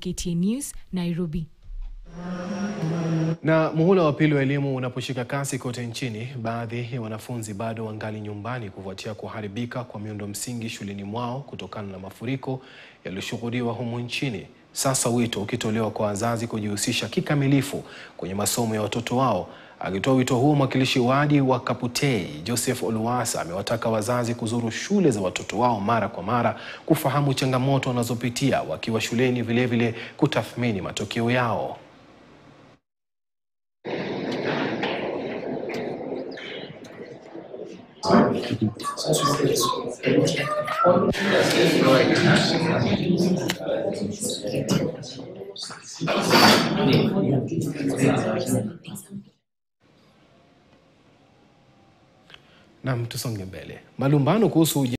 KTN News, Nairobi. Na muhula wa pili wa elimu unaposhika kasi kote nchini, baadhi ya wanafunzi bado wangali nyumbani kufuatia kuharibika kwa miundo msingi shuleni mwao kutokana na mafuriko yaliyoshuhudiwa humu nchini. Sasa wito ukitolewa kwa wazazi kujihusisha kikamilifu kwenye masomo ya watoto wao. Akitoa wito huo, mwakilishi wadi wa Kaputei Joseph Oluwasa amewataka wazazi kuzuru shule za watoto wao mara kwa mara kufahamu changamoto wanazopitia wakiwa shuleni, vilevile kutathmini matokeo yao. Nam, tusonge mbele. Malumbano kuhusu